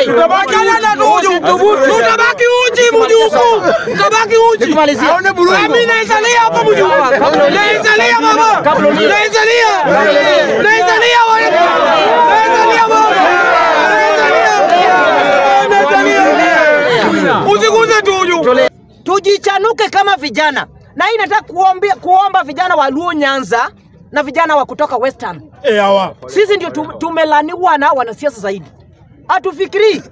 Hey, Wachana na tuju. Tutabaki uchi mjuku. Tutabaki uchi. Nikimalizia. Mimi naisalia hapa mjuku. Naisalia baba. Naisalia. Naisalia wewe. Naisalia baba. Naisalia. Usiguze tuju. tujichanuke kama vijana, na hii nataka kuombia, kuomba vijana wa Luo Nyanza na vijana wa kutoka Western. Eh, hawa. Sisi ndio tu- tumelaniwa na wanasiasa zaidi, hatufikirii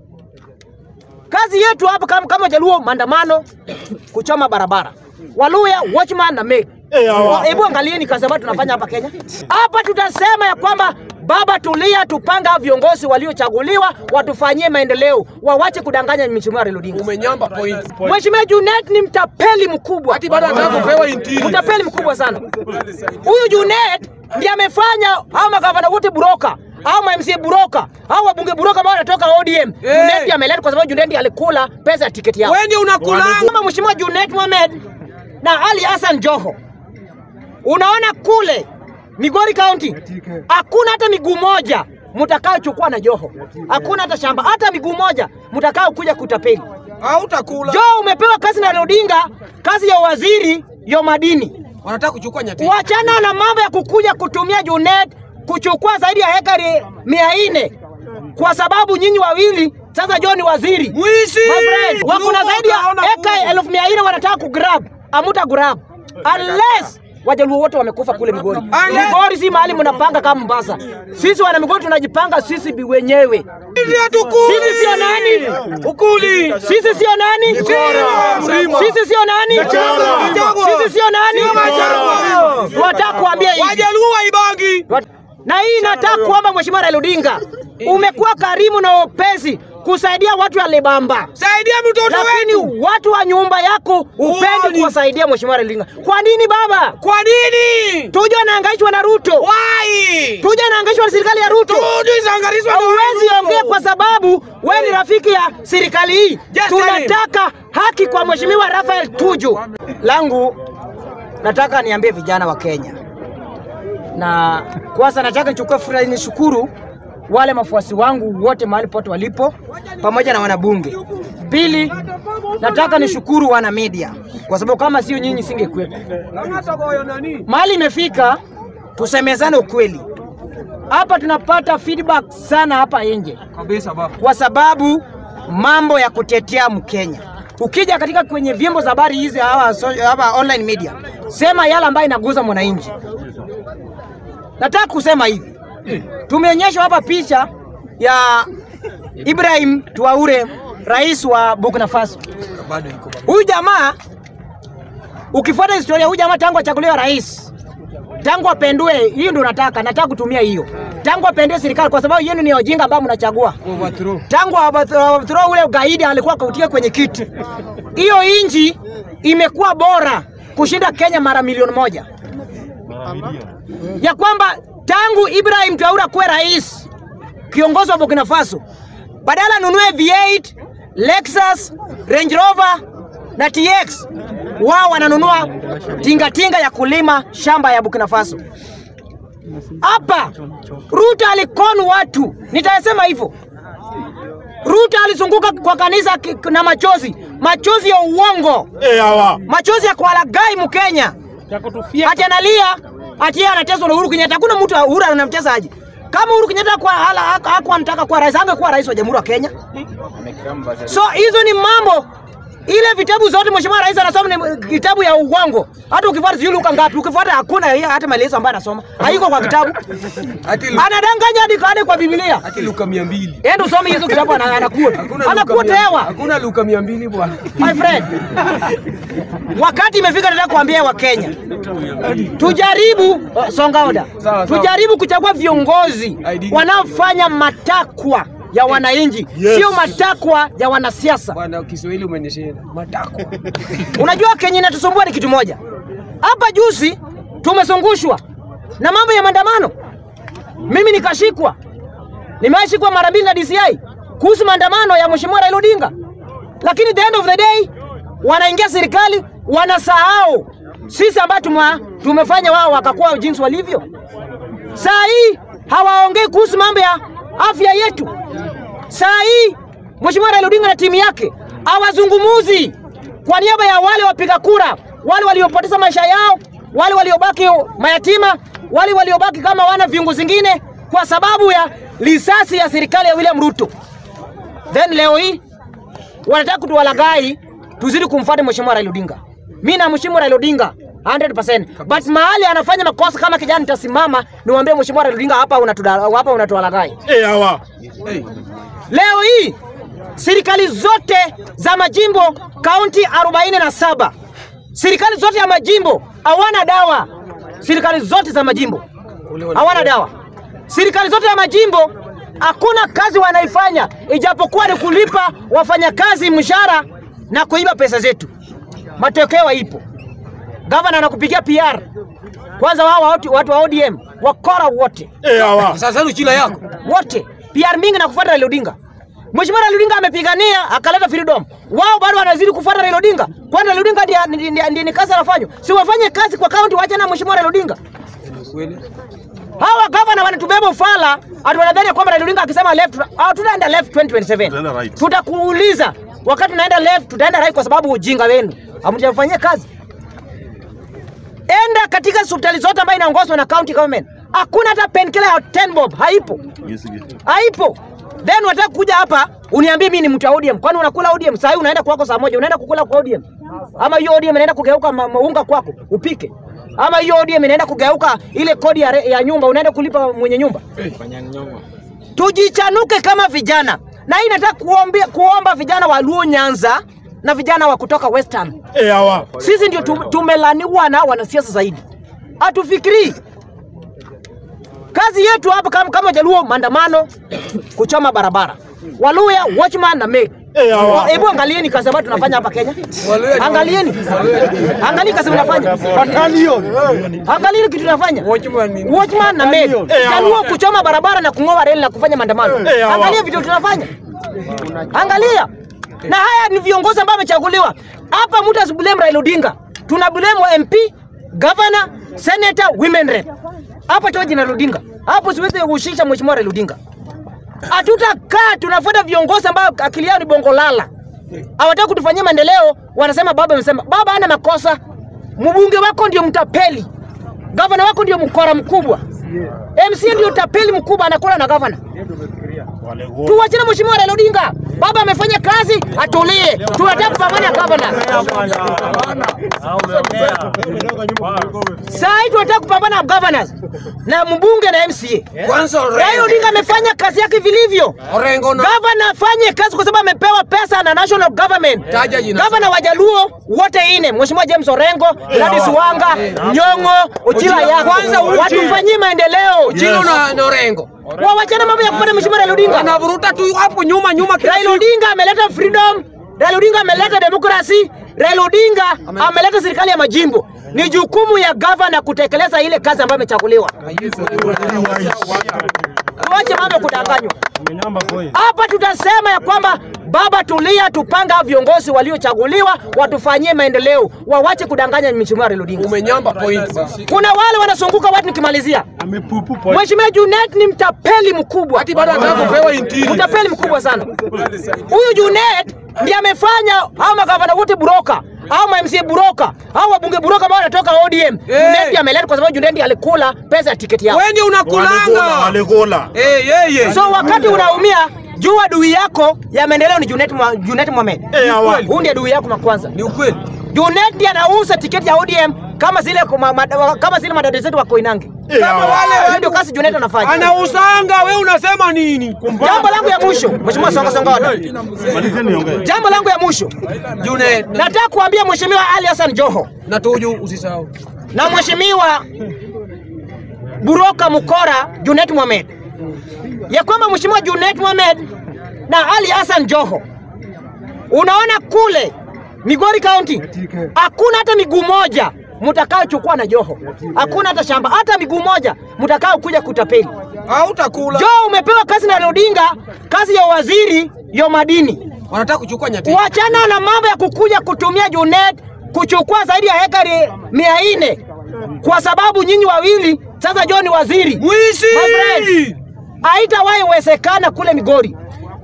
kazi yetu hapa kama, kama Jaluo, maandamano, kuchoma barabara, Waluya watchman na make Eh, hawa. Hebu angalieni kazi ambayo tunafanya hapa Kenya. Hapa tutasema ya kwamba baba, tulia, tupanga viongozi waliochaguliwa watufanyie maendeleo, wawache kudanganya Mheshimiwa Raila Odinga. Umenyamba point. Mheshimiwa Junet ni mtapeli mkubwa, Ati bado anataka kupewa intini. mtapeli mkubwa sana. Huyu Junet ndiye amefanya hao magavana wote buroka au ma MCA buroka au wabunge buroka ambao wanatoka ODM. Junet ndiye ameleta kwa sababu Junet ndiye alikula pesa ya tiketi yao. Wewe ndio unakulanga. Kama Mheshimiwa Junet Mohamed na Ali Hassan Joho, unaona kule Migori County hakuna hata miguu moja mtakaochukua na Joho, hakuna hata shamba, hata miguu moja mtakao kuja kutapeli. Hautakula. Joho umepewa kazi na Raila Odinga, kazi ya waziri ya madini. Wanataka kuchukua nyati. Wachana na mambo ya kukuja kutumia Junet kuchukua zaidi ya hekari mia nne kwa sababu nyinyi wawili sasa John ni waziri. Mwizi. My friend, wako na zaidi ya eka elfu mia nne wanataka kugrab, amuta grab unless Wajaluo wote wamekufa kule Migori. Unless- Migori si mahali mnapanga kama Mombasa. Sisi wana Migori tunajipanga sisi bi wenyewe. Sisi hatukuli. Sisi sio nani? Ukuli. Sisi sio nani? Mlima. Sisi sio nani? Machagua. Sisi sio nani? Machagua. Tunataka kuambia hivi. Wajaluo waibangi. Na hii nataka kuomba Mheshimiwa Raila Odinga, umekuwa karimu na upesi kusaidia watu ya Lebamba, Saidia mtoto lakini wetu. watu wa nyumba yako upendi Uoni. kuwasaidia Mheshimiwa Raila Odinga. Kwa nini baba? Kwa nini? Tuja anahangaishwa na Ruto, Why? tuja anahangaishwa na serikali ya Ruto. Tuju isangarizwa na Hauwezi Ruto. ongea kwa sababu wewe ni rafiki ya serikali hii. Just Tunataka haki kwa Mheshimiwa Rafael Tuju. Langu nataka niambie vijana wa Kenya, na kwanza nataka nichukue fursa hii nishukuru wale mafuasi wangu wote mahali pote walipo, pamoja na wanabunge. Pili, nataka nishukuru wana media kwa sababu kama sio nyinyi singekuwepo. Mahali imefika, tusemezane ukweli. Hapa tunapata feedback sana hapa nje Kabisa baba. kwa sababu mambo ya kutetea Mkenya. Ukija katika kwenye vyombo za habari hizi hawa, so, hawa online media, sema yale ambayo inaguza mwananchi. Nataka kusema hivi, tumeonyeshwa hapa picha ya Ibrahim Traore, rais wa Burkina Faso. Bado iko baba. Huyu jamaa ukifuata historia, huyu jamaa tangu achaguliwa rais, tangu apendue, hiyo ndio nataka nataka kutumia hiyo, tangu apendue serikali, kwa sababu yenu ni wajinga ambao mnachagua Overthrow. tangu Abthrow ule gaidi alikuwa kautia kwenye kiti, hiyo inji imekuwa bora kushinda Kenya mara milioni moja, ya kwamba tangu Ibrahim Traore kuwe rais kiongozi wa Burkina Faso, badala anunue V8, Lexus, Range Rover na TX, wao wananunua tingatinga ya kulima shamba ya Burkina Faso. Hapa Ruto alikonu watu, nitasema hivyo. Ruto alizunguka kwa kanisa ki- na machozi, machozi ya uongo, Eh, hawa. machozi ya kuwalagai Mkenya, ati analia ati yeye anateswa na Uhuru Kenyatta. Hakuna mtu Uhuru anamtesa aje? Kama Uhuru Kenyatta kwa hala hakuwa anataka kuwa rais, angekuwa rais wa Jamhuri ya Kenya. So hizo ni mambo ile vitabu zote mheshimiwa rais anasoma ni kitabu ya uongo. Hata ukifuata sijui luka ngapi, ukifuata hakuna hiyo hata maelezo ambayo anasoma. Haiko kwa kitabu. Ati Lu- Anadanganya hadi hadi kwa Biblia. ati Luka 200. Enda usome hizo kitabu ana- anakuwa. Hakuna Luka Anakuwa 200. tewa. Hakuna Luka 200 bwana. My friend. Wakati imefika nataka kuambia Wakenya. Tujaribu oh, songa oda. Sawa, sawa. Tujaribu kuchagua viongozi ID. wanaofanya matakwa ya wananchi, Yes. sio matakwa ya wanasiasa. Bwana Kiswahili umenyeshea. Matako. Unajua Kenya inatusumbua ni kitu moja. Hapa juzi tumezungushwa na mambo ya maandamano, mimi nikashikwa, nimeshikwa mara mbili na DCI kuhusu maandamano ya mheshimiwa Raila Odinga, lakini the end of the day wanaingia serikali wanasahau sisi ambao tume, tumefanya wao wakakuwa jinsi walivyo. Saa hii hawaongei kuhusu mambo ya afya yetu. Saa hii Mheshimiwa Raila Odinga na timu yake hawazungumuzi kwa niaba ya wale wapiga kura, wale waliopoteza maisha yao, wale waliobaki mayatima, wale waliobaki kama wana viungo zingine kwa sababu ya risasi ya serikali ya William Ruto. Then leo hii wanataka kutuwalagai tuzidi kumfuata Mheshimiwa Raila Odinga. Mimi namheshimu Raila Odinga 100%. But mahali anafanya makosa kama kijana nitasimama niwaambie Mheshimiwa Raila Odinga hapa unatuda, hapa unatuwalagai. Eh, hawa. Leo hii serikali zote za majimbo kaunti 47 serikali zote ya majimbo hawana dawa. Serikali zote za majimbo hawana dawa. Serikali zote ya majimbo hakuna kazi wanaifanya, ijapokuwa ni kulipa wafanyakazi mshahara na kuiba pesa zetu. Matokeo ipo, gavana anakupigia PR. Kwanza wao watu, watu wa ODM wakora wote Eh, hawa. Sasa ni chila yako. wote PR mingi na kufuata Raila Odinga. Mheshimiwa Raila Odinga amepigania akaleta freedom, wao bado wanazidi kufuata Raila Odinga. Kwani Raila Odinga ndiye ndiye- ndiye- ndiye ni kazi anafanywa? Si wafanye kazi kwa kaunti, wacha na Mheshimiwa Raila Odinga. Hawa gavana wanatubeba ufala, ati wanadhani kwamba Raila Odinga akisema left, ah, tutaenda left 2027. Tutaenda right. Tutakuuliza wakati tunaenda left, tutaenda right kwa sababu ujinga wenu hamjafanyia kazi. Enda katika hospitali zote ambayo inaongozwa na county government, hakuna hata painkiller ya 10 bob, haipo haipo. Then unataka kuja hapa uniambie mimi ni mtu wa ODM. Kwani unakula ODM? Saa hii unaenda kwako saa moja, unaenda kukula kwa ODM. Ama hiyo ODM inaenda kugeuka ma- maunga kwako upike. Ama hiyo ODM inaenda kugeuka ile kodi ya, re- ya nyumba unaenda kulipa mwenye nyumba. Tujichanuke kama vijana. Na hii nataka kuombea kuomba vijana wa Luo Nyanza na vijana wa kutoka Western. Eh, hawa. Sisi ndio tum- tumelaniwa na wanasiasa zaidi, hatufikirii kazi yetu hapa kama, kama Jaluo, maandamano, kuchoma barabara, Waluya, watchman na maid. Eh, hawa. Hebu angalieni kazi ambayo tunafanya hapa Kenya, angalieni, angalieni kazi mnafanya, angalieni kitu tunafanya watchman na maid, Eh, hawa. Jaluo kuchoma barabara na kung'oa reli na kufanya maandamano. Eh, hawa. Angalia vitu tunafanya, angalia. Na haya ni viongozi ambao wamechaguliwa hapa. Mtu asiblame Raila Odinga, tuna blame wa MP, governor, senator, women rep. Hapa toa jina Raila Odinga, hapo siwezi kuhusisha mheshimiwa Raila Odinga. Hatutakaa tunafuata viongozi ambao akili yao ni bongo lala, hawataka kutufanyia maendeleo. Wanasema baba amesema. Baba hana makosa, mbunge wako ndio mtapeli, gavana wako ndio mkora mkubwa, MC ndio tapeli mkubwa, anakula na gavana. Tuwachane mheshimiwa Raila Odinga. Baba amefanya kazi, atulie. Tunataka kupambana na gavana. Saa hii tunataka kupambana na governors na mbunge na MCA. Kwanza Raila Odinga amefanya kazi yake vilivyo. Orengo na Gavana afanye kazi kwa sababu amepewa pesa na national government. Taja jina. Gavana wa Jaluo wote ine, Mheshimiwa James Orengo, Gladys Wanga, Nyong'o, Ochila yako. Kwanza Uchi. watufanyie maendeleo. Chilo na na Orengo. Wawachana mambo ya kupata Mheshimiwa Raila Odinga. Anavuruta tu hapo nyuma nyuma kila Raila siku. Odinga ameleta freedom, Raila Odinga ameleta demokrasi, Raila Odinga ameleta serikali ya majimbo. Ni jukumu ya gavana kutekeleza ile kazi ambayo amechaguliwa. Tuache mambo ya kudanganywa. Hapa tutasema ya kwamba baba, tulia, tupanga hao viongozi waliochaguliwa watufanyie maendeleo, wawache kudanganya Mheshimiwa Raila Odinga. Umenyamba point basi. Kuna wale wanazunguka watu, nikimalizia, Mheshimiwa Junet ni mtapeli mkubwa Hati bado anataka kupewa intiri. utapeli mkubwa sana. Huyu Junet ndiye amefanya hao magavana wote buroka au ma MCA buroka au wabunge buroka ambao wanatoka ODM. Junet ndiye ameleta kwa sababu Junet ndiye alikula pesa ya tiketi yao. Wewe ndio unakulanga. Walikula. Eh, yeye. So wakati unaumia jua adui yako ya maendeleo ni Junet, Mwa- Junet Mohamed. Eh, hawa. Huyu ndiye adui yako wa kwanza. Ni ukweli. Junet ndiye anauza tiketi ya ODM kama zile kuma- mada- kama zile madada zetu wa Koinange. Eh, hawa. Hiyo ndio kazi Junet anafanya. Anausanga, wewe unasema nini? Jambo langu ya mwisho, Mheshimiwa Songa Songa Wada. Malizeni niongee. Jambo langu ya mwisho. June na, Nataka kuambia Mheshimiwa Ali Hassan Joho na tuju usisahau. na Mheshimiwa Buroka Mukora Junet Mohamed ya kwamba Mheshimiwa Junet Mohamed na Ali Hassan Joho, unaona kule Migori County hakuna hata miguu moja mtakaochukua na Joho, hakuna hata shamba, hata miguu moja mtakao kuja kutapeli. Hautakula. Joho umepewa kazi na Odinga, kazi ya waziri ya madini. Wanataka kuchukua nyati. Wachana na mambo ya kukuja kutumia Junet kuchukua zaidi ya hekari mia nne kwa sababu nyinyi wawili sasa John ni waziri. Mwizi! My friend, haitawahi wezekana kule Migori.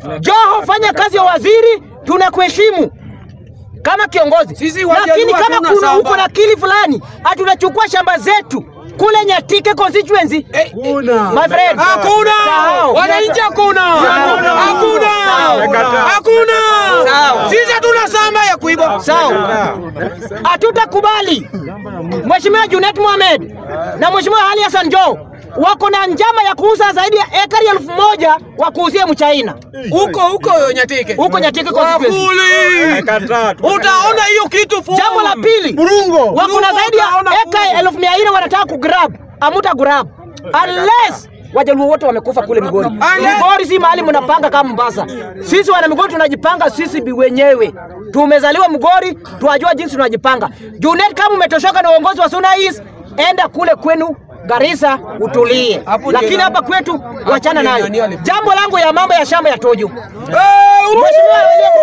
Joho, fanya kazi ya waziri, tunakuheshimu kama kiongozi, Sisi Wajaluo lakini kama hatuna kuna shamba. uko na akili fulani, hatunachukua shamba zetu kule Nyatike constituency. My friend, Hakuna! Sahau. Wananchi hakuna! Hakuna! Hakuna! Sisi hatuna shamba ya kuiba. Sawa, hatutakubali. Mheshimiwa Junet Mohamed na Mheshimiwa Ali Hassan Joho wako na njama ya kuuza zaidi ya ekari elfu moja wa kuuzia mchaina Huko huko Nyatike. huko Nyatike constituency. Wakuli! Utaona hiyo kitu full. Jambo la pili, wako na zaidi ya eka elfu mia nne wanataka kugrab, amuta grab unless Wajaluo wote wamekufa kule Migori. Migori si mahali mnapanga kama Mombasa. Sisi wana Migori tunajipanga sisi bi wenyewe. Tumezaliwa Migori, tunajua jinsi tunajipanga. Junet, kama umetoshoka na uongozi wa Suna East, enda kule kwenu Garissa utulie, Hapo lakini ndio- hapa kwetu wachana ndio nayo. nani alip- Jambo langu ya mambo ya shamba ya Tojo, Eh, Mheshimiwa William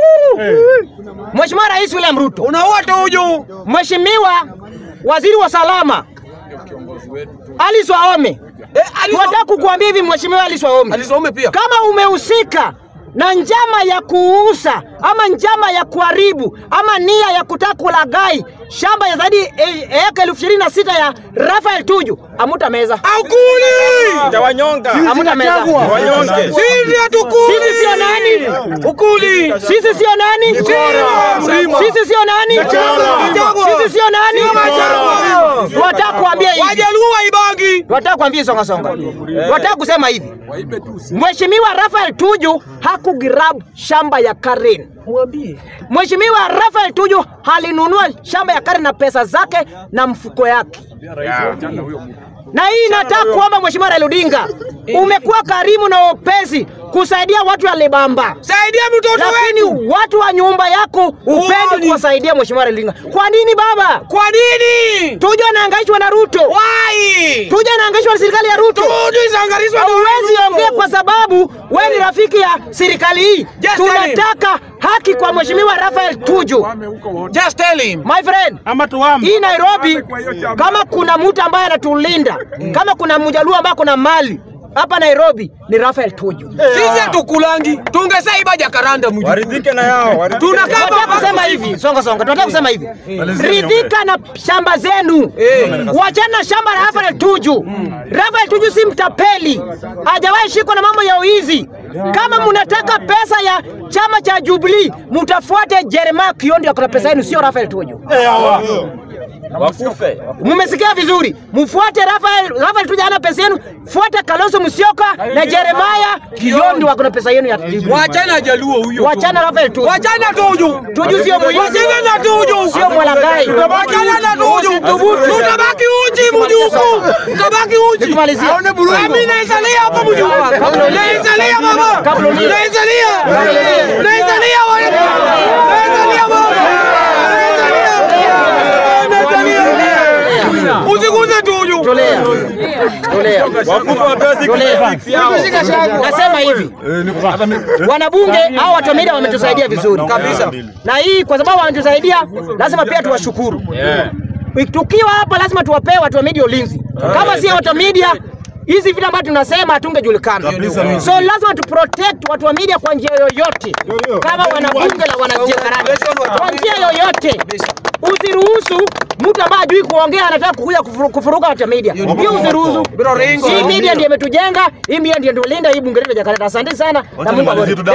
Ruto, Mheshimiwa Rais William Ruto, Unaua Tuju. Mheshimiwa Waziri wa Salama Alice Wahome, Eh, alisoma- tunataka kukuambia hivi Mheshimiwa Alice Wahome, Alisome pia. kama umehusika na njama ya kuuza ama njama ya kuharibu ama nia ya kutaka kulaghai shamba ya zaidi ya eka elfu ishirini na sita ya Rafael Tuju, amuta meza, Hakuli! Tawanyonga. amuta meza. Wanyonge. Sisi hatukuli. Sisi sio nani? Ukuli. Sisi sio nani? Mlima. Sisi sio nani? Sisi sio nani? Tunataka kuambia hivi. Wajaluo waibangi. Tunataka kuambia songa songa. Tunataka kusema hivi. Mheshimiwa Rafael Tuju hakugrab shamba ya Karen. Mwambie. Mheshimiwa Rafael Tuju alinunua shamba ya Karen na pesa zake na mfuko yake. Na hii nataka kuomba Mheshimiwa Raila Odinga, umekuwa karimu na upesi kusaidia watu ya Lebamba. Saidia mtoto Lakini wetu. watu wa nyumba yako upendi Uoni. kuwasaidia Mheshimiwa Raila Odinga. Kwa nini baba? Kwa nini? Tuju anahangaishwa na Ruto. Why? Tuju anahangaishwa na serikali ya Ruto. Tuju isangarizwa na Huwezi Ruto. ongea kwa sababu wewe ni rafiki ya serikali hii. Just tell him. Tunataka haki kwa Mheshimiwa Rafael Tuju. Just tell him. My friend, Ama tuwame. hii Nairobi, kama kuna mtu ambaye anatulinda, kama kuna mjaluo ambaye kuna mali hapa Nairobi ni Rafael Tuju. Sisi hatukulangi. Tungesaiba jakaranda mjini. Waridhike na yao. waridhike. Tunakaa Tunataka hapa kusema hivi, songa songa, tunataka kusema hivi, ridhika na shamba zenu, wachana na shamba la Rafael Tuju. Rafael Tuju si mtapeli, hajawahi shikwa na mambo ya uizi. Kama mnataka pesa ya chama cha Jubilee, mtafuate Jeremiah Kiondi, akona pesa yenu, sio Rafael Tuju. Wakufe. Mumesikia vizuri, mfuate Rafael. Rafael Tuju hana pesa yenu, fuata Kalonzo Musyoka na Jeremiah Kiondi, wako na pesa yenu ya Jubilee. Wachana jaluo huyo. Wachana Rafael Tuju. Wachana Tuju. Tuju sio mwizi. Wachana na Tuju. Sio mwalaghai. Wachana na Tuju. Tutabaki uchi mjuku. Tutabaki uchi. Nikimalizia. Mimi naisalia hapa mjuku. Naisalia mama. Kabla ulie. Naisalia. ulie. Naisalia wewe. Naisalia mama. Naisalia. Usiguze Tuju. Tolea. Tolea. Wakufe wapewe siku Tolea. fix yao. Nasema hivi, wanabunge au watu wa media wametusaidia vizuri Kabisa. na hii kwa sababu wametusaidia, lazima pia tuwashukuru. Tukiwa hapa lazima tuwapee watu wa media ulinzi. Kama si watu wa media hizi vitu ambavyo tunasema hatungejulikana. So lazima tu protect watu wa media kwa njia yoyote, kama wanabunge la wanajekarani, kwa njia yoyote. Usiruhusu mtu ambaye hajui kuongea anataka kukuja kufuru- kufuruka watu wa media, hiyo usiruhusu. Bro, ringo. Hii media ndiyo imetujenga, hii media ndiyo inatulinda, hii bunge letu la Jakarta. Asante sana na Mungu awabariki.